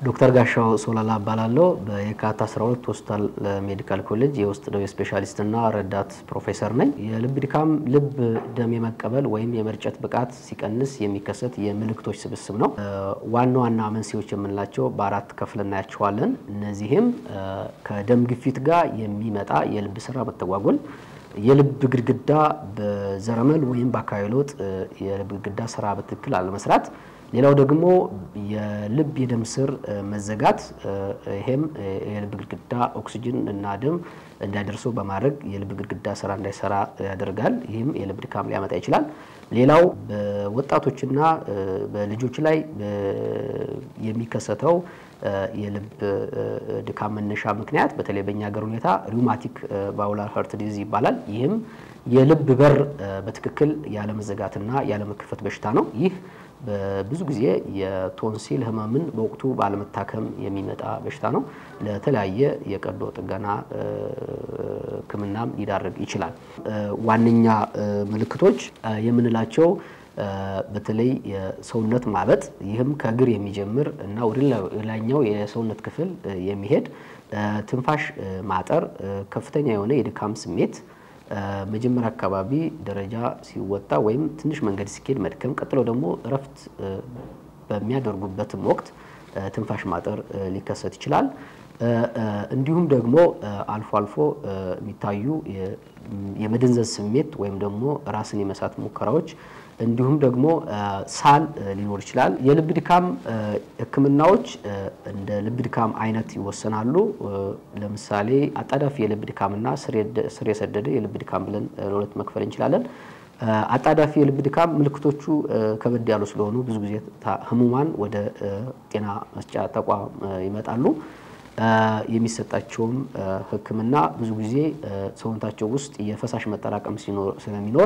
ዶክተር ጋሻው ሶላላ እባላለሁ። በየካቲት 12 ሆስፒታል ሜዲካል ኮሌጅ የውስጥ ደዌ ስፔሻሊስትና ረዳት ፕሮፌሰር ነኝ። የልብ ድካም ልብ ደም የመቀበል ወይም የመርጨት ብቃት ሲቀንስ የሚከሰት የምልክቶች ስብስብ ነው። ዋና ዋና መንስኤዎች የምንላቸው በአራት ከፍል እናያቸዋለን። እነዚህም ከደም ግፊት ጋር የሚመጣ የልብ ስራ መተጓጎል የልብ ግድግዳ በዘረመል ወይም በአካባቢ ለውጥ የልብ ግድግዳ ስራ በትክክል አለመስራት፣ ሌላው ደግሞ የልብ የደም ስር መዘጋት፣ ይሄም የልብ ግድግዳ ኦክሲጅን እና ደም እንዳይደርሰው በማድረግ የልብ ግድግዳ ስራ እንዳይሰራ ያደርጋል። ይህም የልብ ድካም ሊያመጣ ይችላል። ሌላው በወጣቶችና በልጆች ላይ የሚከሰተው የልብ ድካም መነሻ ምክንያት በተለይ በእኛ ሀገር ሁኔታ ሪውማቲክ ቫውላር ሀርት ዲዚዝ ይባላል። ይህም የልብ በር በትክክል ያለመዘጋትና ያለመከፈት በሽታ ነው። ይህ ብዙ ጊዜ የቶንሲል ህመምን በወቅቱ ባለመታከም የሚመጣ በሽታ ነው። ለተለያየ የቀዶ ጥገና ሕክምናም ሊዳረግ ይችላል። ዋነኛ ምልክቶች የምንላቸው በተለይ የሰውነት ማበጥ፣ ይህም ከእግር የሚጀምር እና ወደ ላይኛው የሰውነት ክፍል የሚሄድ ትንፋሽ ማጠር፣ ከፍተኛ የሆነ የድካም ስሜት መጀመሪያ አካባቢ ደረጃ ሲወጣ ወይም ትንሽ መንገድ ሲኬድ መድከም፣ ቀጥሎ ደግሞ እረፍት በሚያደርጉበትም ወቅት ትንፋሽ ማጠር ሊከሰት ይችላል። እንዲሁም ደግሞ አልፎ አልፎ የሚታዩ የመደንዘዝ ስሜት ወይም ደግሞ ራስን የመሳት ሙከራዎች እንዲሁም ደግሞ ሳል ሊኖር ይችላል። የልብ ድካም ህክምናዎች እንደ ልብ ድካም አይነት ይወሰናሉ። ለምሳሌ አጣዳፊ የልብ ድካምና ስር የሰደደ የልብ ድካም ብለን ለሁለት መክፈል እንችላለን። አጣዳፊ የልብ ድካም ምልክቶቹ ከበድ ያሉ ስለሆኑ ብዙ ጊዜ ህሙማን ወደ ጤና መስጫ ተቋም ይመጣሉ። የሚሰጣቸውም ህክምና ብዙ ጊዜ ሰውነታቸው ውስጥ የፈሳሽ መጠራቀም ስለሚኖር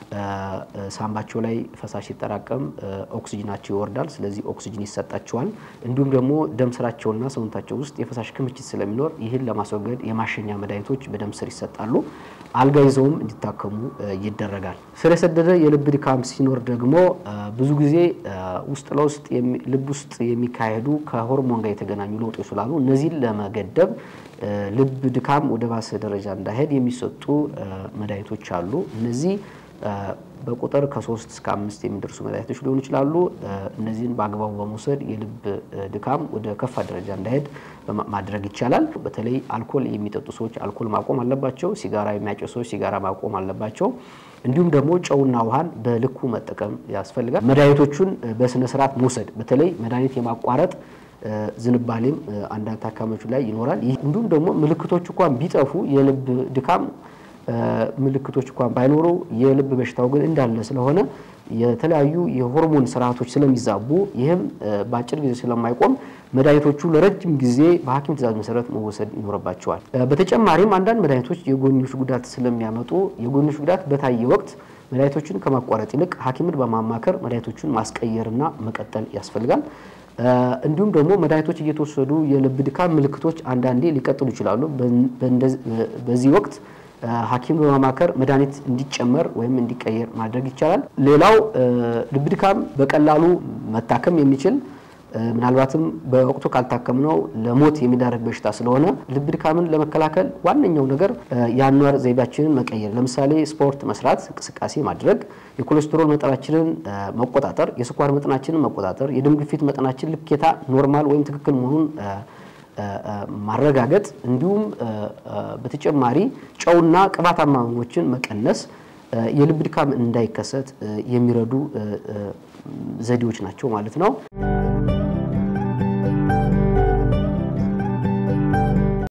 ሳምባቸው ላይ ፈሳሽ ሲጠራቀም ኦክሲጅናቸው ይወርዳል። ስለዚህ ኦክሲጅን ይሰጣቸዋል። እንዲሁም ደግሞ ደም ስራቸውና ሰውነታቸው ውስጥ የፈሳሽ ክምችት ስለሚኖር ይህን ለማስወገድ የማሸኛ መድኃኒቶች በደም ስር ይሰጣሉ። አልጋ ይዘውም እንዲታከሙ ይደረጋል። ስር የሰደደ የልብ ድካም ሲኖር ደግሞ ብዙ ጊዜ ውስጥ ለውስጥ ልብ ውስጥ የሚካሄዱ ከሆርሞን ጋር የተገናኙ ለውጦች ስላሉ እነዚህን ለመገደብ ልብ ድካም ወደ ባሰ ደረጃ እንዳይሄድ የሚሰጡ መድኃኒቶች አሉ። እነዚህ በቁጥር ከሶስት እስከ አምስት የሚደርሱ መድኃኒቶች ሊሆኑ ይችላሉ። እነዚህን በአግባቡ በመውሰድ የልብ ድካም ወደ ከፋ ደረጃ እንዳይሄድ ማድረግ ይቻላል። በተለይ አልኮል የሚጠጡ ሰዎች አልኮል ማቆም አለባቸው። ሲጋራ የሚያጨሱ ሰዎች ሲጋራ ማቆም አለባቸው። እንዲሁም ደግሞ ጨውና ውሃን በልኩ መጠቀም ያስፈልጋል። መድኃኒቶቹን በስነ ስርዓት መውሰድ በተለይ መድኃኒት የማቋረጥ ዝንባሌም አንዳንድ ታካሚዎች ላይ ይኖራል። እንዲሁም ደግሞ ምልክቶች እንኳን ቢጠፉ የልብ ድካም ምልክቶች እንኳን ባይኖሩ የልብ በሽታው ግን እንዳለ ስለሆነ የተለያዩ የሆርሞን ስርዓቶች ስለሚዛቡ ይህም በአጭር ጊዜ ስለማይቆም መድኃኒቶቹ ለረጅም ጊዜ በሐኪም ትዕዛዝ መሰረት መወሰድ ይኖርባቸዋል። በተጨማሪም አንዳንድ መድኃኒቶች የጎንዮሽ ጉዳት ስለሚያመጡ የጎንዮሽ ጉዳት በታየ ወቅት መድኃኒቶችን ከማቋረጥ ይልቅ ሐኪምን በማማከር መድኃኒቶቹን ማስቀየርና መቀጠል ያስፈልጋል። እንዲሁም ደግሞ መድኃኒቶች እየተወሰዱ የልብ ድካም ምልክቶች አንዳንዴ ሊቀጥሉ ይችላሉ። በዚህ ወቅት ሐኪም በማማከር መድኃኒት እንዲጨመር ወይም እንዲቀየር ማድረግ ይቻላል። ሌላው ልብ ድካም በቀላሉ መታከም የሚችል ምናልባትም በወቅቱ ካልታከምነው ለሞት የሚዳረግ በሽታ ስለሆነ ልብ ድካምን ለመከላከል ዋነኛው ነገር የአኗኗር ዘይቤያችንን መቀየር፣ ለምሳሌ ስፖርት መስራት፣ እንቅስቃሴ ማድረግ፣ የኮሌስትሮል መጠናችንን መቆጣጠር፣ የስኳር መጠናችንን መቆጣጠር፣ የደም ግፊት መጠናችን ልኬታ ኖርማል ወይም ትክክል መሆኑን ማረጋገጥ እንዲሁም በተጨማሪ ጨውና ቅባታማ ምግቦችን መቀነስ የልብ ድካም እንዳይከሰት የሚረዱ ዘዴዎች ናቸው ማለት ነው።